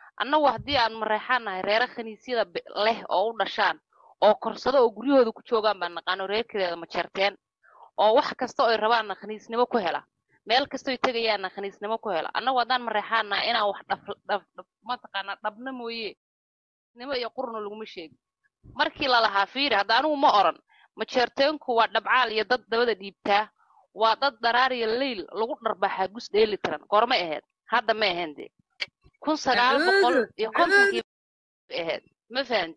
annagu haddii aan mareexaan nahay reere khaniisyada be- leh oo u dhashaan oo korsado oo guryahooda ku joogaan baan naqaano reerkeeda ma jeerteen oo wax kasta oo ay rabaanna khaniisnimo ku hela meel kastoo ay tegayaanna khaniisnimo ku hela annagu haddaan mareexaan nahay inaan wax dhaf dhaf dhaf mataqaanaa dhabna mooye nimo iyo qurna laguma sheegin markii lalahaa fiiri hadda anigu ma oran majeerteenku waa dhabcaal iyo dad dabada dhiibtaa waa dad dharaar iyo leyl lagu dharbaaxaa gus dheeli tiran goormay ahayd hadda ma ahayn dee kun sagaal boqol iyo kontonkii bay ahayd ma fahanti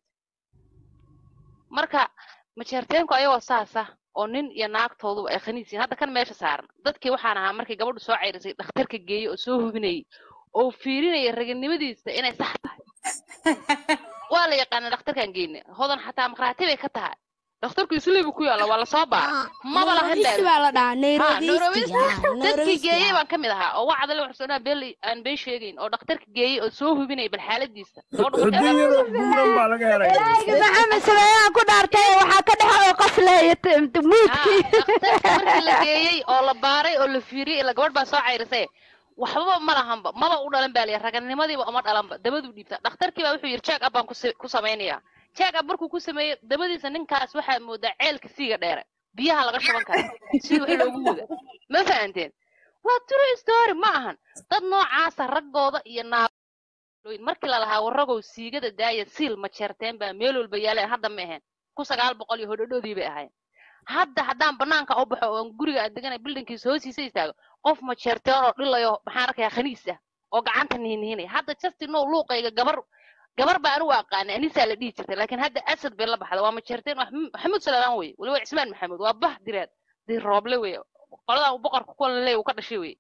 marka majeerteenku ayagoo saasa oo nin iyo naagtooduba ay khaniis yihiin hadda kan meesha saaran dadkii waxaan ahaa markii gabadhu soo ceyrisay dhakhtarka geeyey oo soo hubinayay oo fiirinaya raganimadiisa inay sax tahay waa la yaqaana dhakhtarkan geyne hodan xataa maqraati bay ka tahay dhakhtarku isliibu ku yaalla waa lasoo baara maba lahan Neurologist baa la dhahaa Ha, neurologist neurologist. yaa, dadkii neurologist geeyey yaa. baan ka mid ahaa oo wacdale waxsoonaha been aan been sheegayn oo dhakhtarka geeyey oo soo hubinaya bal xaaladiisa gabadhu markay xudun yaro buuran baa laga helay maxamed sameeyaan ku dhaartay waxaa ka dhex oo qaflaya Ha, muudkii dhakhtarka markii la geeyey oo la baaray oo la fiiriyey ila gabadh baa soo cayrisay waxbaba ma lahanba maba u dhalan baa liya raganimadiiba uma dhalanba dabaduu dhiibta dhakhtarkii baa wuxuu yidhi check up baan ku sa- ku samaynayaa check up markuu ku sameeyey dabadiisa ninkaas waxaa moodaa ceelka siiga dheere biyaha laga shuban kara si wax loogu wada ma fahanteen waa true story ma ahan dad noocaasa raggooda iyo naagooyin markii lalahaa waragow siigada daaya siil ma jeerteen baa meel walba yaaleen hadda ma ahayn ku sagaal boqol iyo hodhodhoodii bay ahayn hadda haddaan banaanka u baxo oo aan guriga aan deganay bildinkiisa hoostiisa istaago qof ma jeerteen oo dhilayo maxaan arkayaa khaniis ah oo gacanta nihinnihinaya hadda justin now luuqayga gabar gabar baa anigu aqaanay anisaa la dhihi jirtay laakiin hadda asad bay la baxda waa ma jeerteen waa maxamuud salaamaan weye weliba cismaan maxamuud waa bah direed dir rooble weye qoladan boqorka kuwa laleeya uu ka dhashay weye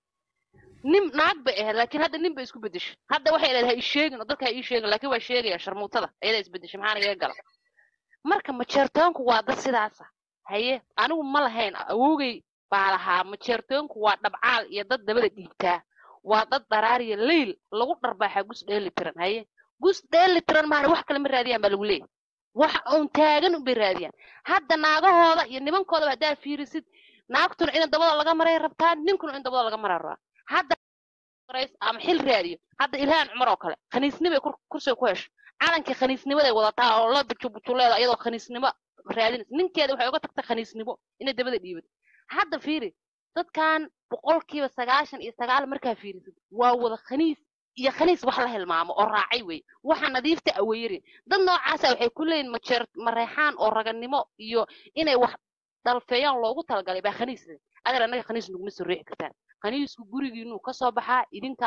nin naag bay ahayd laakiin hadda nin bay isku bedeshay hadda waxay leedahay ha ii sheegin oo dadka ha ii sheegin laakiin waa sheegaya sharmuutada ayadaa isbedeshay maxaa nagaga gala marka majeertoonku waa dad sidaasa haye anigu ma lahayn awowgay baa lahaa majeertoonku waa dhabcaal iyo dad dabada dhiibtaa waa dad dharaariya leyl lagu dharbaaxaa gus dheeli tiran haye gus dheeli tiran maana wax kale ma raadiyaan baa lagu leeyahy wax uun taagan unbay raadiyaan hadda naagahooda iyo nimankoodaba haddaa fiirisid naagtuna in dabada laga maray rabtaa ninkuna in dabada laga maraa rabaa hadda rays- ama xil raadiyo hadda ilhaan cumar oo kale khaniisnimay kur- kursiga ku hesho calankii khaniisnimaday wadataa oo la bujubujuleeda iyadoo khaniisnimo raadinaysa ninkeeda waxay uga tagtay khaniisnimo inay dabada dhiibato hadda fiiri dadkan boqolkiiba sagaashan iyo sagaal markaa fiirisid waa wada khaniis iyo khaniis wax la hilmaamo oo raacay wey waxa nadiifta aweyri dad noocaasa waxay ku leeyihin majeer mareexaan oo raganimo iyo inay wax dhalfeeyaan loogu talagalay baa khaniis leh adeer annaga khaniis naguma soo riixi kartaan khaniisku gurigiinuu ka soo baxaa idinka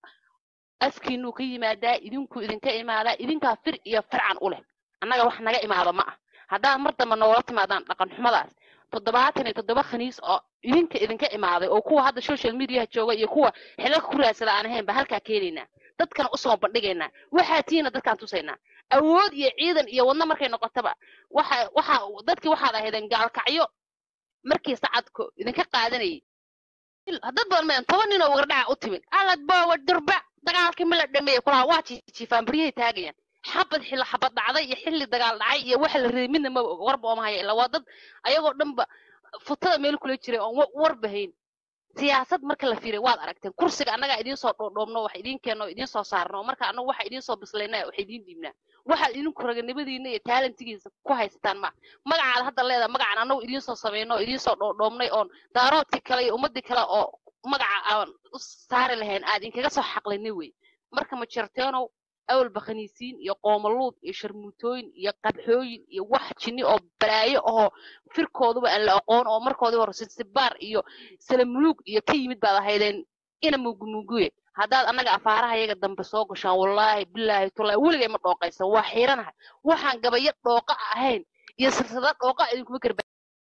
afkiinuu ka yimaadaa idinkuu idinka imaadaa idinkaa fir iyo fircan u leh annaga wax naga imaado ma ah haddaad mar dambe noola timaadaan dhaqan xumadaas toddobaatan iyo toddoba khaniis oo idinka idinka imaaday oo kuwa hadda social mediaha jooga iyo kuwa xilalka ku raadsada aan ahayn baa halkaa keenaynaa dadkana usoo bandhigaynaa waxaa tiina dadkaan tusaynaa awood iyo ciidan iyo wadno markay noqotaba waxa waxa dadkii waxaad ahaydeen gaalkacyo markii sacadku idinka qaadanayay dad badan mayan toban nin oo wagardhaca u timid alad boowa durba dagaalkii ma la dhameeyey kulaha waa jiifaan baryahay taagayaan xabad xilli xabad dhacday iyo xilli dagaal dhacay iyo waxa la reebay midna ma og warba ooma haya ilaa waa dad ayagoo dhanba futada meel kula jiray oon wa- warba hayn siyaasad marka la fiiriyo waad aragteen kursiga annagaa idiin soo dhoodhoobno wax idiin keenno idiin soo saarno marka annagu waxa idiin soo bislayna wax idiin dhiibnaa waxaad idinku raganimadiina iyo taalentigiisa ku haysataan ma magacaad hadda leedahay magacan annagu idiin soo samayno oo idiin soo dhoodhoobnay oon daaroodkii kale iyo ummadii kale oo magaca aan u saari lahayn aad inkaga soo xaqlinay wey marka ma jirteenow awalba khaniisiin iyo qoomaluud iyo sharmuutooyin iyo qabxooyin iyo wax jinni oo balaayo ahoo firkooduba aan la aqoon oo markoodii hore sinsibaar iyo salamuluug iyo ka yimid baad ahaydeen ina mugumuguye haddaad annaga afaaraha yaga dambe soo gashaan wallaahi bilaahi tullaahi weligay ma dhooqaysa waa xiiranahay waxaan gabayo dhooqa ahayn iyo silsilada dhooqa idinkuma karba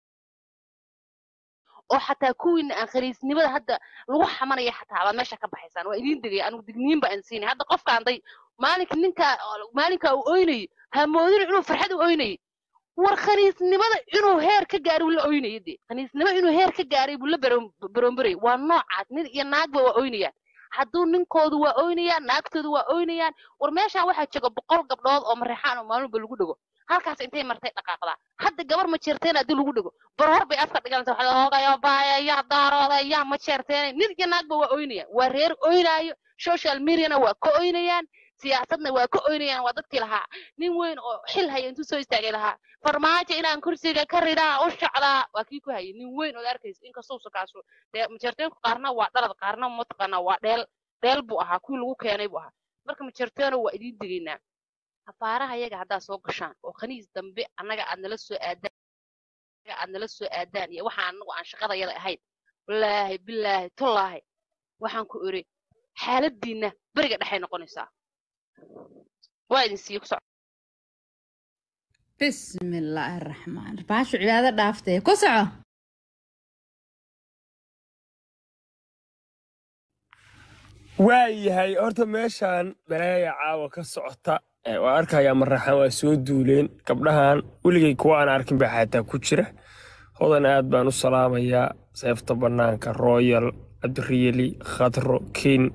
oo xataa kuwiina aan khaniisnimada hadda lagu xamanaya xataa baad meesha ka baxaysaan waa idiin degaya anigu digniin baan siinay hadda qofkaan day maalinka ninkaa maalinkaa uu oynayo hamoodin inuu farxad u oynayo war khaniisnimada inuu heer ka gaaray buu la oynaya dee khaniisnimo inuu heer ka gaaray buu la baroombarayay waa noocaas nin iyo naagba waa oynayaan hadduu ninkoodu waa oynayaan naagtoodu waa oynayaan war meeshaan waxaa jooga boqol gabdhood oo mareexaan oo maalmuba lagu dhego halkaas intay martay dhaqaaqdaa hadda gabar ma jeerteen haddii lagu dhego barhor bay afka dhiganaysa waxaa hoogayo baaya yaa daarooda yaa ma jeerteen nin iyo naagba waa oynayaan waa reer oynaayo social mediana waa ka oynayaan siyaasadna waa ka oynayaan waa dadkii lahaa nin weyn oo xil haya intuu soo istaagay lahaa farmaajo inaan kursiga ka ridaa u shacdaa waa kii ku hayay nin weyn ood arkaysa inkastousa kaasu dee majeerteenku qaarna waa dhalad qaarna mataqaanaa waa dheel dheel buu ahaa kuwii lagu keenay buu ahaa marka majeerteeno waa idiin degaynaa afaaraha yaga haddaad soo gashaan oo khaniis dambe annaga aad nala soo aadaan annaga aad nala soo aadaan iyo waxa anagu aan shaqadayada ahayn wallaahi bilaahi tullaahi waxaan ku iri xaaladiinna beriga dhexay noqonaysaa waa idin siiye ku soco bismi illaahi raxmaan baashu cibaado dhaaftee ku soco waayahay horta meeshaan balaaya caawa ka socota ee waa arkayaa maraxaan waa soo duuleen gabdhahan weligay kuwa aan arkin baa xataa ku jira hodan aad baan u salaamayaa seefta bannaanka royal cabdiriyeli khadro kiin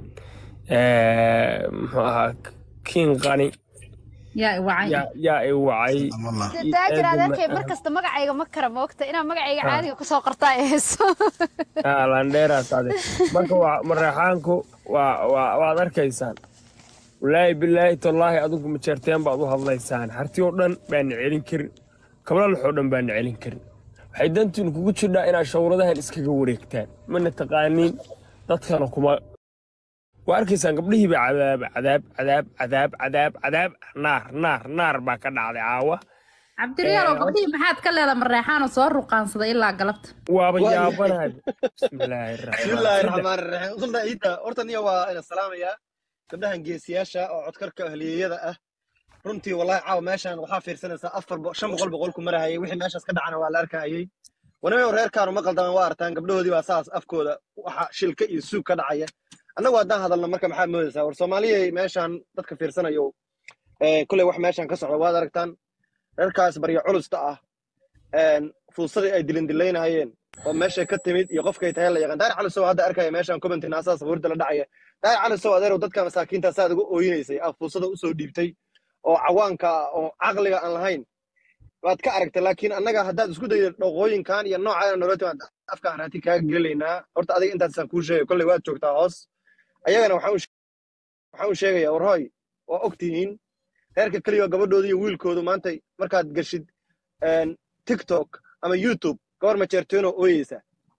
muxuu ahaa kiin qani yaa i wacay yaa yaa i wacay taajir adeerkay mar kasta magacayga ma kara moogta inaa magacayga caadiga kusoo qortaa ay hayso Ah, landheeraas ade marka waa maraxaanku waa waa waad arkaysaan walaahi bilaahi tallaahi adigu majeerteen baad u hadlaysaan harti oo dhan baana celin karin kablalax oo dhan baana celin karin waxay dantiinu kugu jirdhaa inaad shawradahan iskaga wareegtaan mana taqaaniin dadkana kuma waa arkaysaan gabdhihii baa cadaab cadaab cadaab cadaab cadaab cadaab naar naar naar baa ka dhacday caawa cabdiriyaalow Eh, gabdhihii maxaad ka leeda mareexaanoo soo ruqaansaday ilaa galabta waaba Waa- yaabanahay bismillaahi bismillaahi raxmaan raxmaan raxiim qulda ciidda horta niya waa ina salaamayaa gabdhahan geesiyaasha oo codkarka ahliyeeyada ah runtii wallahi caawa meeshaan waxaa fiirsanaysaa afar bo- shan boqol boqol ku marahayay wixii meeshaas ka dhacana waa la arkahayay wanaga reerkaanu ma qaldaman waa artaan gabdhahoodii baa saas afkooda waxa shilka iyo suug ka dhacaya annagu haddaan hadalno marka maxaad moodaysaa war soomaaliyay meeshaan dadka fiirsanayo eh, kolley wax meeshaan ka socda waad aragtaan reerkaas baryo culusta ah een, fuusadii ay dilindilaynahayeen oo meeshay ka timid iyo qofkay tahay la yaqaan daari cali sow hadda arkaya meeshaan commentina asaa sabuurda la dhacaya daari cali sow adeerow dadka masaakiinta saad uga ooyinaysay ah fuusada usoo dhiibtay oo cawaanka ah oo caqliga aan lahayn waad ka aragtay laakiin annaga haddaad isku dayda dhaqooyinkan iyo nooca nololta waan afkaan raati kaaga gelinaynaa horta adiga intaasaan kuu sheegay kolley waad joogtaa hoos ayagana waxaan u she- waxaan u sheegayaa war hooy waa ogtihiin reerka keliya gabadhooda iyo wiilkoodu maanta markaad gashid een, tiktok ama youtube gabar majeerteenoo ooyeysa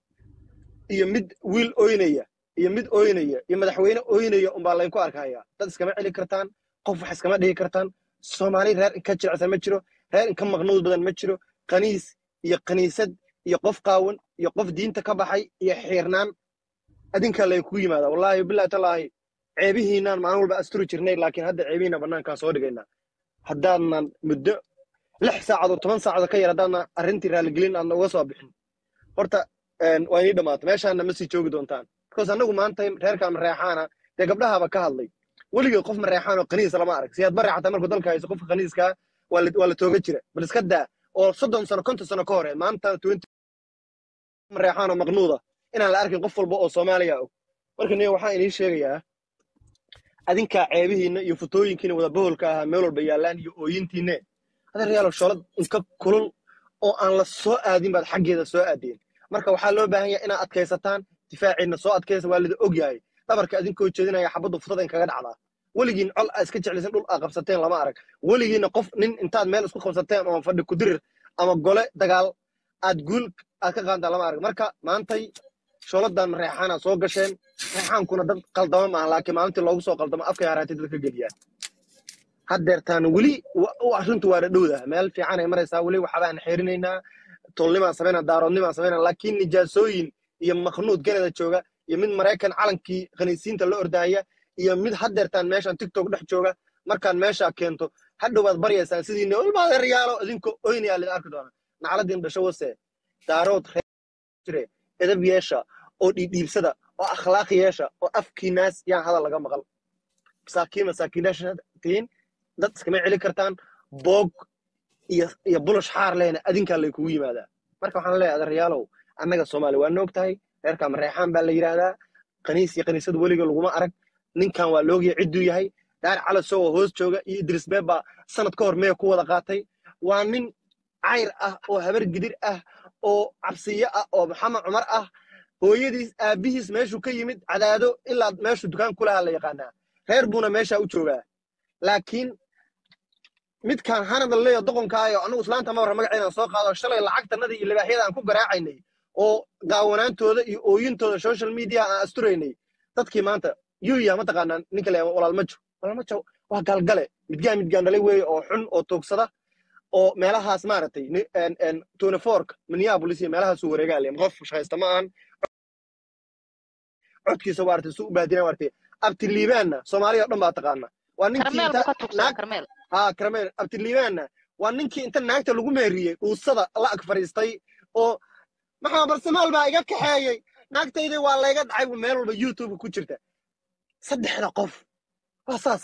iyo mid wiil ooynaya iyo mid ooynaya iyo madaxweyne ooynaya unbaa laydinku arkaya dad iskama celi kartaan qof wax iskama dhigi kartaan soomaali reer inka jilicsan ma jiro reer inka maqnuud badan ma jiro kaniis iyo kaniisad iyo qof qaawan iyo qof diinta ka baxay iyo xiirnaan adinkaa laydinku yimaada wallaahi billahi tallaahi ceebihiinaan maalin walba asturi jirnay laakiin hadda ceebihiina bannaankaan soo dhigaynaa haddaadnan muddo lix saacadood toban saacadood ka yar haddaadna arrintii raaligelin aadna uga soo bixin horta een, waa inii dhammaata meeshaana ma sii joogi doontaan because annagu maanta reerkaan mareexaana dee gabdhahaaba ka hadlay weligeed qof mareexaan oo kaniisa lama arag siyaad bare xataa markuu dalka hayso qofka kaniiskaa waa la waa la tooga jira bal iska daa oo soddon sano konton sano ka hore maanta twenty mareexaan oo maqnuuda inaan la arkin qof walba oo soomaaliya og marka niyo waxaan inii sheegayaa adinkaa ceebihiinna iyo futooyinkiina wada boholka ahaa meel walba yaallaan iyo ooyintiinne adeeryaalo sholad inka kulul oo aan la soo aadin baad xaggeeda soo aadeen marka waxaa loo baahan yahay inaad adkaysataan difaaciinna soo adkaysa waa lida og yahay dhabarka adinkoo jeedinaya xabaddu futada inkaga dhacdaa weligiin col aa iska jeclaysan dhul aa qabsateen lama arag weligiinna qof nin intaad meel isku qabsateen ama fadhi kudirir ama gole dagaal aad guul aad ka qaantaa lama arag marka maantay shooladan reexaana soo gasheen reexaankuna dad qaldama maaha laakiin maalintii loogu soo qaldamo afkay haraatay dadka geliyaan haddeertaan weli wa- u arrintu waa dhadhowda meel fiican ay maraysaa weli waxbaan xeerinaynaa tolnimaan samaynaa daaroodnimaan samaynaa laakiin nijaasooyin iyo maknuud ganada jooga iyo mid maraykan calankii khaniisiinta la ordahaya iyo mid haddeertaan meeshaan tiktok dhex jooga markaan meeshaa keento hadhow baad baryaysaan sidii noolmaadeeryaalo idinkoo oynayaa lida arki doona nacladiin dhasho wase daarood reer jire edab yeesha oo dhiidhiibsada oo akhlaaq yeesha oo afkiinaas yaan hadal laga maqal masaakiin masaakiinaasha tihiin dad iskama celi kartaan boog iyo iyo bulush xaar lehna adinkaa lay kugu yimaadaa marka waxaan leeyahay adeeryaalow annaga soomaali waa noog tahay reerkaa mareexaan baa la yidhaahdaa kaniis iyo kaniisada weliga laguma arag ninkan waa loogaya cidduu yahay daar calasow oo hoos jooga iyo idris beeb baa sanad ka hor mee ku wada qaatay waa nin cayr ah oo habar gidir ah oo cabsiyo ah oo maxamed cumar ah hooyadiis aabbihiis meeshuu ka yimid cadaado ilaa meeshuu dukaan ku lahaa la yaqaanaa reer buuna meeshaa u joogaa laakiin midkaan hanada leeyo doqonkaayo anigu islaanta ma warra magaceedaan soo qaado shalay lacagtanadii iyo libaaxyada aan ku garaacaynay oo gaawanaantooda iyo ooyintooda social media aan asturaynay dadkii maanta yuya mataqaanaa ninka le walaalmajo walaalmajo waa galgale midgaan midgaan dhalay weeye oo xun oo toogsada oo meelahaas maaragtay tuniforka minneapolis iyo meelahaasuu wareegaa le qof shaqaysta ma ahan codkiisa waartay su u baadinaa waartay abtiliibaanna soomaaliya o dhan baa taqaana waa ninkii karmeel inta buu ka tugsaa naag karmeel haa karameel abtiliibaanna waa ninkii inta naagta lagu meeriyey dhuusada la ag fadhiistay oo maxaa barsamaal baa iga kaxeeyey naagtayda waa layga dhacay bu meel walba youtube ku jirta saddexda qof waa saas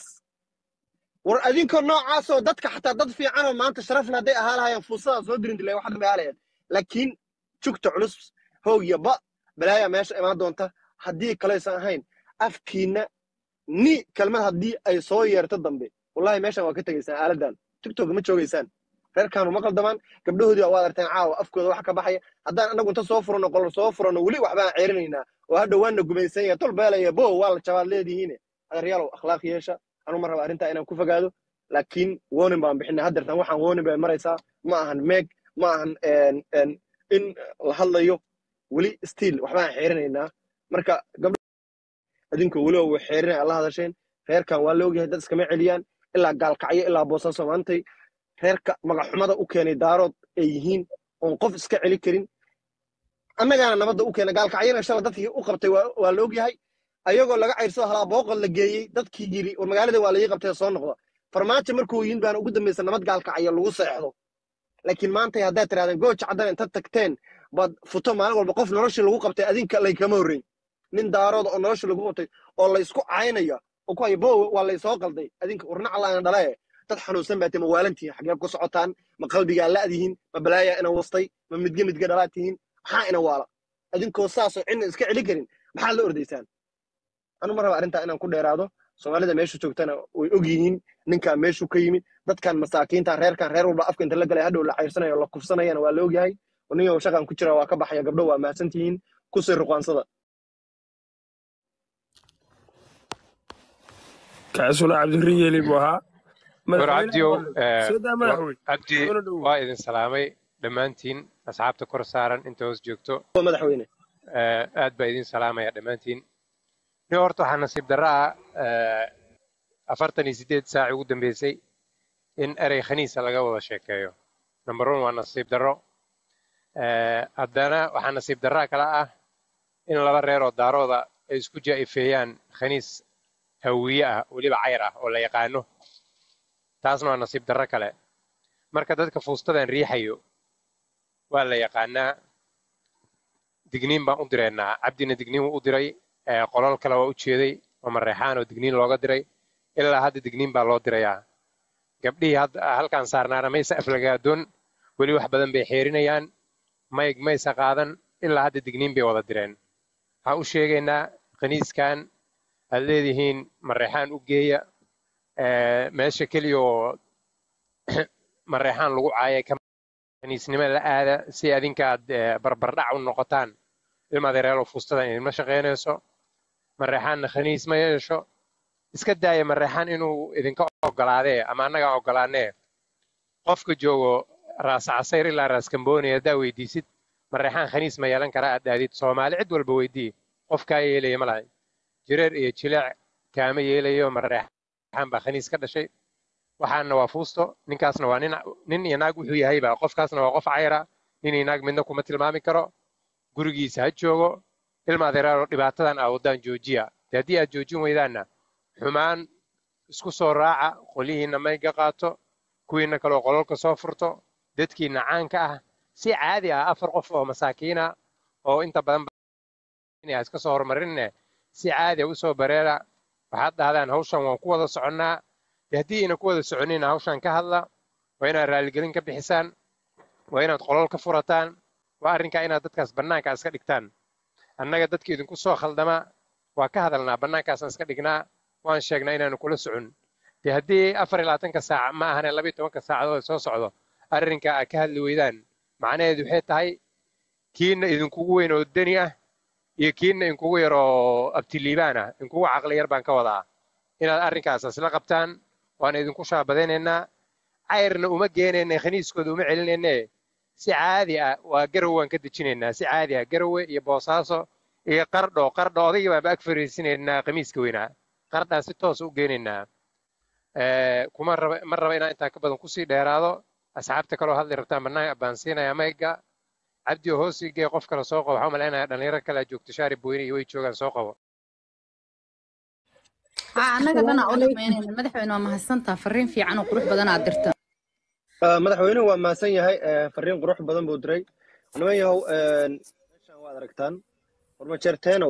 war adinkoo noocaasoo dadka xataa dad fiicanoo maanta sharafle hadday ahaa lahayeen fuusadaa soo dirin dilay wax dhanbay ahalayeen laakiin jugta culus hoog iyo ba balaaya meesha imaan doonta haddii kalaysan ahayn afkiinna ni kelmad haddii ay soo yeerto dambe wallahi meeshan waa ka tegaysaan aaladan tiktok ma joogaysaan reerkaanu ma qaldamaan gabdhahoodii waa arteen caawa afkooda wax ka baxaya haddaan anagu inta soo furano qolol soo furano weli waxbaan ceerinaynaa oo hadha waana gumaysan yahay tol beelaya bo waa la jabaad leedihiine adeeryaalow akhlaaq yeesha anu ma raba arrintaa inaan ku fogaado laakiin warning baan bixinay haddeertan waxaan warning bay maraysaa ma ahan meeg ma ahan en- en in la hadlayo weli stiil waxbaan xeerinaynaa marka gabdha adinkoo weli oo xeerinaya alla hadasheen reerkan waa la ogyahay dad iskama celiyaan ilaa gaalkacyo ilaa boosaaso maantay reerka magaxumada u keenay daarood ay yihiin oon qof iska celi karin annagaana nabadda u keenay gaalkacyana shala dadkii u qabtay waa waa la ogyahay ayagoo laga cayrsado halaa booqod la geeyey dadkii yiri war magaalada waa laii qabtay soo noqda farmaajo markuu yihin baana ugu dambaysa nabad gaalkacyo lagu seexdo laakiin maanta haddaad tirahdeen gooja caddan inta tagteen baad futo maalin walba qof noloshii lagu qabtay adinka laykama horreyn nin daarooda oo noloshii lagu qabtay oo laysku caynaya oo ku haya bow waa laysoo qalday adinka warna allaana dhalae dad xanuunsan baa tihin ma waalantihin xagee ku socotaan ma qalbigaa la'dihin ma balaayaa ina wastay ma midge midge dhalaa tihin maxaa ina waala adinkoo saasoo cidna iska celi karin maxaad la ordaysaan anu ma raba arrintaa inaan ku dheeraado soomaalida meesha joogtana way og yihiin ninkaan meeshuu ka yimid dadkan masaakiinta reerkan reer walba afka inta la galay hadhow la cayrsanayo la kufsanayana waa la ogyahay ninyow shaqan ku jira waa ka baxaya gabdho waa mahadsantihiin kusii ruqaansada kaasuna cabdiriin yeeli buu ahaa war cabdiyow soo daa madaxweyne cabdi soo dhow waa idin salaamay dhammaantiin asxaabta kor saaran inta hoos joogto waa madaxweyne Eh, aad baa idin salaamaya dhammaantiin nin horta waxaa nasiib darro ah eh, afartan iyo siddeed saaci ugu dambeysay in erey khaniisa laga wada sheekeeyo number one waa nasiib darro Eh, haddana waxaa nasiib darraa kale ah in laba reer oo daarooda ay isku jaa'ifeeyaan khaniis hawiye ah weliba cayr ah oo la yaqaano taasna waa nasiib darro kale marka dadka fuustadan riixayo waa la yaqaanaa digniin baan u direynaa cabdina digniin wuu u diray eh, qolal kale waa u jeeday oo mareexaan oo digniin looga diray ilaa hadda digniin baa loo dirayaa gabdhihii hadda halkaan saarnaana maysa aflagaadoon weli wax badan bay xeerinayaan mayg maysa qaadan ilaa hadda digniin bay wada direen waxaan u sheegaynaa khaniiskan aad leedihiin mareexaan u geeya eh, meesha keliya oo mareexaan lagu caaya ka khaniisnimo la aada si adinka aad eh, barbardhac u noqotaan ilma adeereelo fuustadan idinma shaqaynayso mareexaanna khaniis ma yeesho iska daaya mareexaan inuu idinka ogolaadee ama annagaa ogolaanee qofka joogo raas casayr ilaa raas kambooni haddaa weydiisid mareexaan khaniis ma yeelan karaa aad dhahdid soomaali cid walba weydii qof kaa yeelaya ma lahay jireer iyo jileec kaama yeelayo mareexaan baa khaniis ka dhashay waxaana waa fuusto ninkaasna waa nin nin iyo naag wuxuu yahayba qofkaasna waa qof cayra nin iyo naag midna kuma tilmaami karo gurigiisa ha joogo ilma adeeraalo dhibaatadan aa waddaan joojiya de haddii aad joojin weydaanna xumaan isku soo raaca qolyihiinna mayga qaato kuwiinna kaloo qololka soo furto dadkiinna caanka ah si caadi ah afar qof oo masaakiina oo inta badan inay iska soo horumarinne si caadi ah usoo bareera waxaad dhahdaan hawshan waan ku wada soconnaa de haddii ayna ku wada soconina hawshan ka hadla waa inaad raaligelin ka bixisaan waa inaad qolol ka furataan waa arrinkaa inaad dadkaas bannaanka iska dhigtaan annaga dadka idinku soo khaldama waa ka hadalnaa bannaankaasaan iska dhignaa waan sheegnaa inaanu kula socon dee haddii afar iyo labaatanka saac ma ahane labiyo tobanka saacadood soo socdo arrinka aad ka hadli weydaan macnaheedu waxay tahay kiinna idinkugu weyn oo deni ah iyo kiinna inkugu yar oo abtiliibaan ah inkugu caqli yar baan ka wadaa inaad arrinkaas isla qabtaan waan idinku shaabadaynaynaa cayrna uma geenayna khaniiskooda uma celinayne si caadi ah waa garow waan ka dejinaynaa si caadi ah garowe iyo boosaaso iyo qardho qardho odayga baanba ag fariisinaynaa khamiiska weynaa qardhaan si toos u geenaynaa kuma raba ma raba inaan intaa ka badan kusii dheeraado asxaabta kaloo hadli rabtaan bannaan baan siinayaa mayga cabdi oo hoos igee qof kale soo qabo waxaa umalaynaya dhalinyaro kale joogto shaari boyne iyo way joogaan soo qabo haa annaga dhan aa u dhamaynayna madaxweyne waa mahadsantaa fariin fiican oo qurux badan aad dirta Ah, madaxweynuhu waa mahadsan yahay eh, fariin qurux badan buu diray niman yahow eh, meeshaan waad aragtaan warmajeerteenow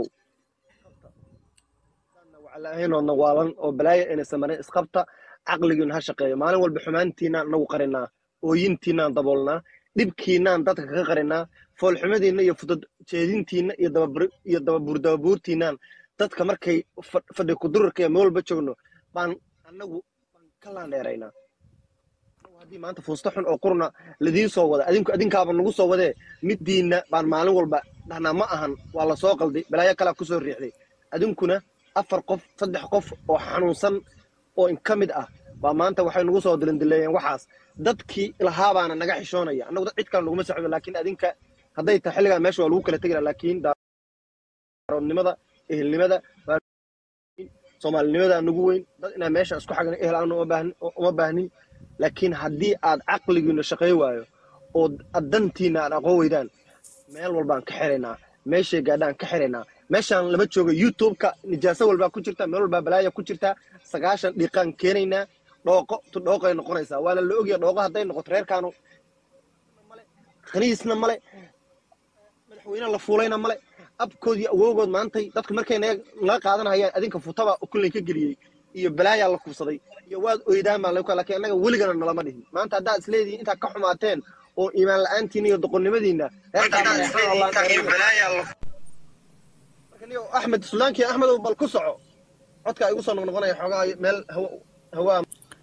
waclaahaynoo waalan oo balaaya inay samarin isqabta caqligiina ha shaqeeyo maalin walba xumaantiinaan anagu qarinaa ooyintiinaan daboolnaa dhibkiinaan dadka kaga qarinaa foolxumadiinna iyo fudud jeedintiinna iyo dababur- iyo dababuur dababuurtiinaan dadka markay fa- fadhi kudurarka iyo meel walba joogno baan anagu baan ka laandheeraynaa haddii maanta fuusta xun oo qurna ladiin soo wada adinku adinkaaba nagu soo wadee middiinna baan maalin walba dhahnaa ma ahan waa la soo qalday balaayo kalaa ku soo riixday adinkuna afar qof saddex qof oo xanuunsan oo in ka mid ah baa maanta waxay nagu soo dilindileeyeen waxaas dadkii lahaabaana naga xishoonaya annagu dad cid kale naguma socdo laakiin adinka hadday tahay xilligaa meesha waa lagu kala tegi lahaa laakiin daaroodnimada ehelnimada baa soomaalinimada nagu weyn dad inaan meesha isku xagna ehel aan uma baahnin uma baahnin laakiin haddii aad caqligiina shaqay waayo oo aad dantiina aad aqoon weydaan meel walbaan ka xiraynaa meeshay gaadhaan ka xiraynaa meeshaan lama joogo youtube-ka nijaaso walbaa ku jirta meel walbaa balaaya ku jirta sagaashan dhiiqaan keenaynaa dhooqo tu dhooqay noqonaysaa waana la ogyahay dhooqo hadday noqoto reerkaanu khaniisna male madaxweyne la fuulayna male abkood iyo awoogood maantay dadku markay naga naga qaadanayaan adinka futaba kulley ka geliyey iyo balaayaa la kubsaday iyo waad oydaan baan lagu laakiin annaga weligana nalama dhihin maanta haddaad isleedihiin intaa ka xumaateen oo iimaan la-aantiina iyo doqonnimadiina reerkaa mareexaan allah dheereeyo. marka niyo axmed sulaanki axmedow bal ku soco codka igu soo noqnoqonaya xoogaa meel hawa hawaa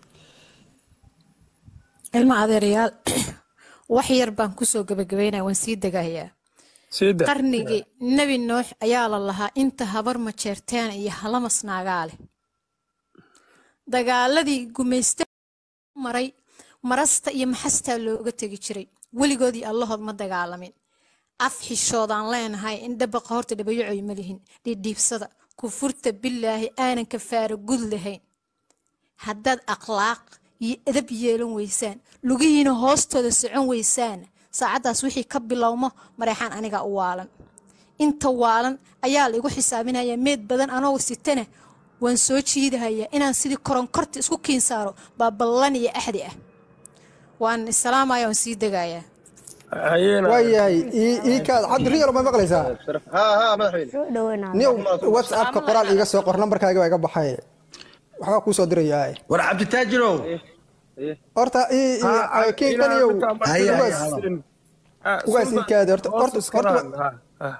ilma adeerayaal wax yar baan kusoo gabagabaynaya waan sii degayaa siida qarnigii nebi nuux ayaa la lahaa inta habar majeerteen iyo halamas naagaa leh dagaaladii gumaysta maray marasta iyo maxastaa looga tegi jiray weligoodii allahood ma dagaalamin af xishoodaan leenahay in dhabaqa horta dhabayacoy ma lihin dhidhiibsada kufurta bilaahi aanan kafaara gud lahayn haddaad akhlaaq iyo edab yeelan weysaan lugihiina hoostooda socon weysaan saacaddaas wixii ka bilowmo mareexaan aniga u waalan inta waalan ayaa la igu xisaabinaya meed badan anoo sitana waan soo jiidahayaa inaan sidii koronkorta isku kiinsaaro baa ballan iyo axdi ah waan isalaamaya waan sii degayaa hayeena waayahay ii ii kaad cabdi riyal ma maqlaysaa haa haa madaxweyne niyow whatsappka qoraal iiga soo qor nambarkaaga waa iga baxay waxbaa kuu soo dirayaa war cabditaajirow horta ii ii kinkaniyow Haya, haya, ugaas haya. ugaas ii kaadi horta horta horta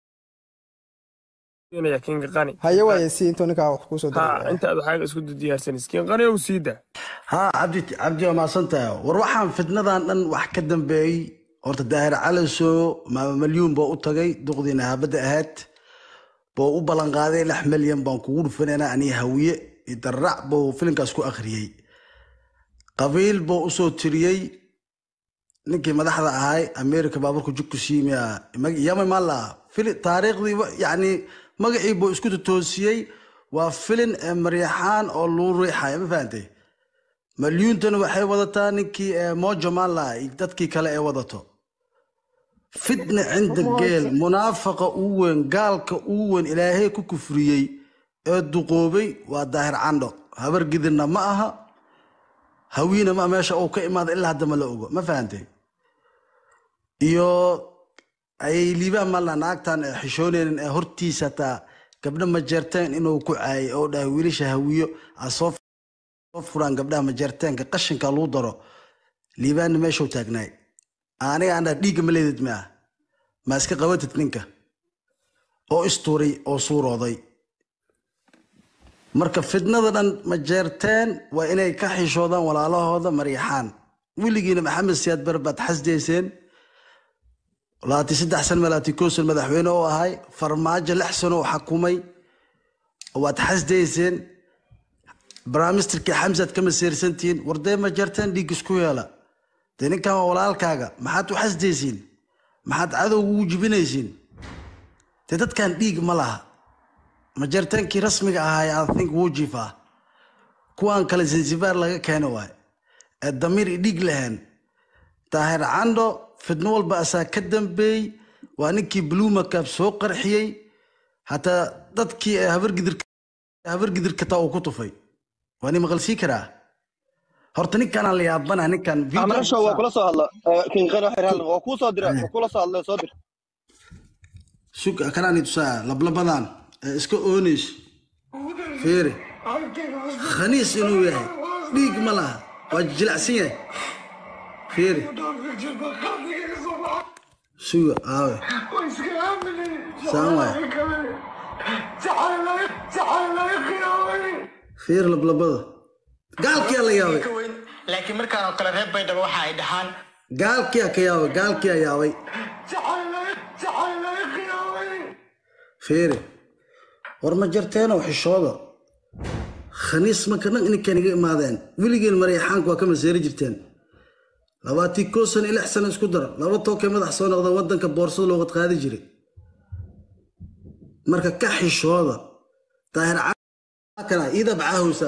kinga qani haye waaye si intuu ninkaa wax kuu soo ha diraya intaad waxaaga isku diyaarsanis kin qani ow siida haa cabdi cabdi waa mahadsantahay war waxaan fitnadan dhan wax ka dambeeyey horta daahir calaso maama malyuun baa u tagay duqdiina haabadda ahayd buu u ballan qaaday lix milyan baan kugu dhufanaynaa aniga hawiye iyo darrac buu filimkaas ku akhriyey qabiil buu usoo tiriyey ninkii madaxda ahay america baaburka jugku siimiya yama mala fili taariikhdii yacni magacii buu isku totoosiyey waa filin ee maryaxaan oo luu riixaya ma fahantay malyuuntana waxay wadataa ninkii ee mojo mala iyo dadkii kale ee wadato fitna cinda geel munaafaqa ugu weyn gaalka ugu weyn ilaahay ku kufriyey ee duqoobay waa daahir candho habar gidinna ma aha hawiina ma meesha uu ka imaada ilaa hadda ma la ogo ma fahantay iyo ayay liibaan malla naagtan ee xishooneynin ee hortiisa taa gabdho majeerteen inuu ku caayay oo dhahay wiilasha hawiyo aa soo soo furaan gabdhaha majeerteenka qashinka lagu daro liibaanna meeshuu taagnaay aniga aan dhaha dhiigga ma leedid ma ah ma iska qabatid ninka oo istuuray oo suurooday marka fitnada dhan majeerteen waa inay ka xishoodaan walaalahooda maryaxaan weligiina maxamed siyaad bar baad xasdayseen laati saddex san malaati kow san madaxweyne oo ahay farmaajo lix sano oo xakumay waad xasdayseen bramisterkii xamsaad ka maseersantihiin wardee ma jarteen dhiig isku yeela dee ninkan waa walaalkaaga maxaad u xasdaysiin maxaad cadowga ugu jibinaysiin dee dadkan dhiig ma laha ma jarteenkii rasmiga ahaa i think wuu jifaa kuwaan kale zanzibar laga keena waay ee damiir i dhiig lahayn daahir candho fidno walba asaa ka dambeeyey waa ninkii blumakab soo qarxiyey hataa dadkii ee habargidirka taa uu ku tufay waa ni maqalsii karaa horta ninkanaan la yaabana ninkan amrasho waa kula soo hadla kinqan waxay halna waa kuu soo dira waa kula soo hadla soo dir sug kanaan tusaa lablabadan ee iska ooneys fiiri khaniis inuu yahay dhiig ma laha waa jilacsan yahay fiiri suga aawe saan waay fiir lablabada gaalkiyaa la yaabay laakiin markaan oo kale reer baydhabo waxa ay dhahaan gaalkiyaa ka yaabay gaalkiyaa yaabay fiiri war ma jarteenow xishooda khaniis marka dhan ininkan iga imaadeen weligeen maryaxaanku waa ka maseeri jirteen labaatii koo sano iyo lix sano isku dar laba tookay madax soo noqda waddanka boorsada loogad qaadi jiray marka ka xishooda daahir kana iidab caahowsaa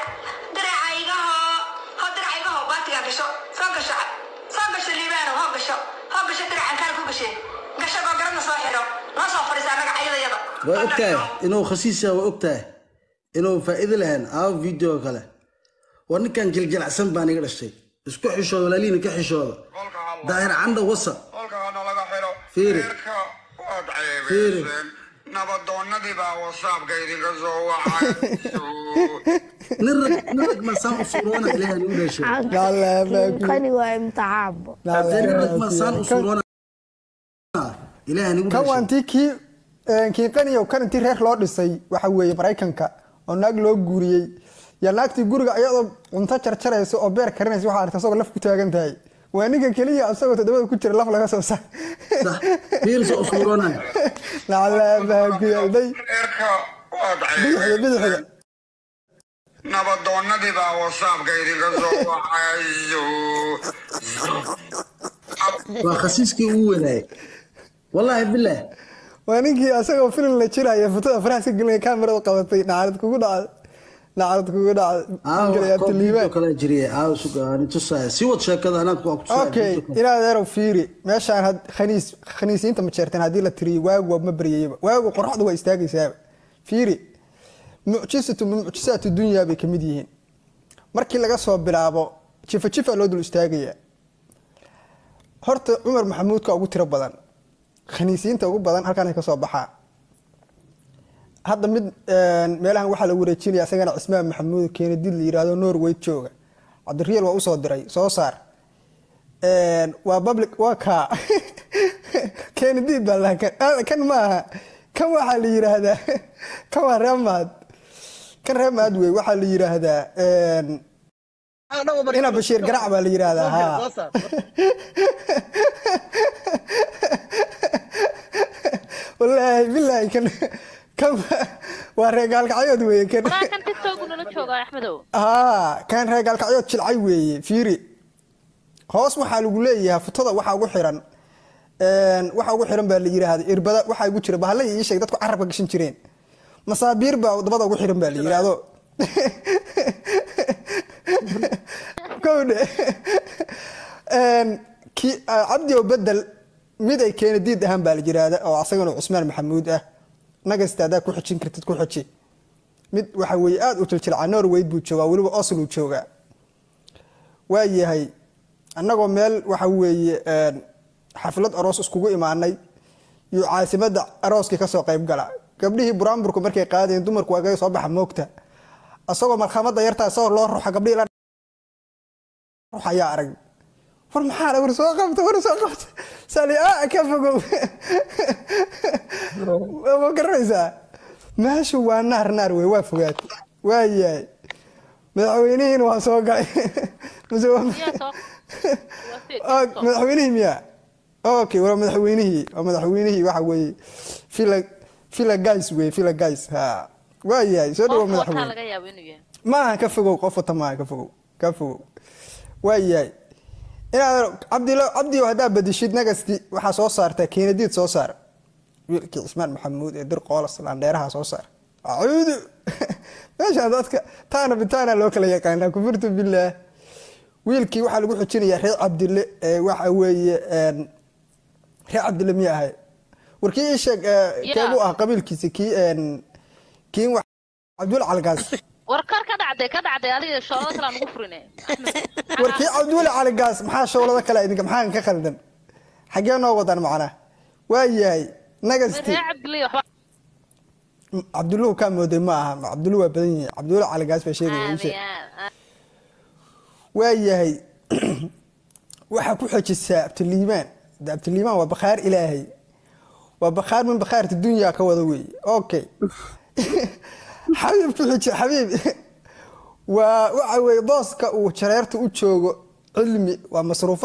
waa ogtahay inuu khasiisa waa ogtahay inuu faa'iido lahayn aawo video kale war ninkan jiljilacsan baan iga dhashay isku xishooda walaalihiina ka xishooda daahir candha wasa fiiri fiiri nabadoonnadii baa wasaabka idinka soo wacay nin rag nin rag masaan u suuroona ilaahay nagu dhashay kani waa imtixaanbo nin rag masaan u suuroona ilaahay nagu kan dhashay waa intii kii kiiqaniyo kan intii reer loo dhisay waxa weeye maraykanka oo naag loo guuriyey yaa naagtii guriga iyadoo cunto jarjaraysa oo beer karinaysa waxaa aragta asagoo laf ku taagan tahay waa ninka keliya asagoo toddobada ku jira laf laga soo sa fiirsa u suuroona naclaabaaguyaday reerka waad bidixda bidixda nabadoonnadii baa wasaabka idinka soo wacay waa khasiiskii ugu wanaayay wallaahi bilaah waa ninkii asagoo filim la jiraya fotada faraha iska gelinaya kaamirada qabatay nacalad kugu dhacday nacalad kugu dhacday kala jiriye aaw sugaani tusaya si wad sheekada anaad ku okay inaad erow fiiri meeshaan had khaniis khaniisiinta ma jeerteen haddii la tiriyo waagu waa ma baryayaba waagu qoraxdu waa istaagaysaaba fiiri mucjisatu min mucjisaati dunyaa bay kamid yihiin markii laga soo bilaabo jifa jifa loo dul istaagayaa horta cumar maxamuudka ugu tiro badan khaniisiinta ugu badan halkaan ka soo baxaa hadda mid meelahan waxaa lagu wareejinaya isagana cismaan maxamuud keenadid la yiraahdo norway jooga cabdiriyal waa usoo diray soo saar waa public waa kaa keenadid baa lahaa kan maaha kan waxaa la yiraahdaa kan waa reemaad kan reemaad wey waxaa la yiraahdaa ina bashiir garac baa la yiraahdaa ha wallaahi bilaahi kan kan waa reegaalkacyood weeye kan walaa kan tiktok nala jooga axmedow haa kan reegaalkacyood jilcay weeye fiiri hoos waxaa lagu leeyahay futada waxaa ugu xiran waxaa ugu xiran baa la yiraahda irbada waxaa ugu jira bahalla ii sheeg dadku carabka gashan jireen masaabiir baa dabada ugu xiran baa la yiraahdo kowdhe cabdi oo bedel mid ay keena diid ahaan baa la yiraahda oo asagana cusmaan maxamuud ah nagasta haddaa ku xijin kartid ku xiji mid waxa weeye aada u jiljilcaa norway buu joogaa weliba oslo joogaa waa yahay annagoo meel waxa weeye xaflad aroos iskugu imaanay iyo caasimadda arooskii kasoo qayb gala gabdhihii buraanburku markay qaadeen dumarku waa kaga soo baxa moogta asagoo malkhamada yartaa isagoo loo ruxa gabdhihii la ruux ayaa arag war maxaa war soo qabta war soo qabta sali a ka fogow ma garanaysaa meeshu waa naar naar wey waa fogaatay waa yahay madaxweynihiina waa soo galay mase madaxweynihii miya okay waa madaxweynihii waa madaxweynihii waxa weeye villa villa guys wey villa guys ha waa yahay soo dhawo madaxweyne maaha ka fogow qof wata maaha ka fogow ka fogow waa yahay inaad cabdilo cabdiyo haddaa badishid nagasti waxaa soo saartaa keenadiid soo saar wiilkii cismaan maxamuud ee dir qoolas landheeraha soo saar acuudu meeshaan dadka taana bitaana loo kala yaqaanaa kufurtu billaah wiilkii waxaa lagu xujinayaa reer cabdille ee waxa weeye een, reer cabdille miya ahay warkii ii sheeg ee, keebuu ah qabiilkiisi kii een, kii wax cabdul calgaas war kar ka dhacday ka dhacday adiga shoolada kale aan ugu furine warkii cabdulle caligaas maxaa showlada kale idinka maxaa ka khaldan xaggee noo wadan macnaa waa yahay nagasti reer cabdilay waxba cabdulluhu kaa mooday ma aha cabdullu waa badan yihiin cabdulle caligaas baa sheegaya ii sheeg waa yahay waxaa ku xejisaa abtiliimaan de abtiliimaan waa bakhaar ilaahay waa bakhaar min bakhaarta dunyaa ka wada weeye okay xabiib ku xiji xabiib waa waxa weeye booska uu jareerta u joogo cilmi waa masruufaad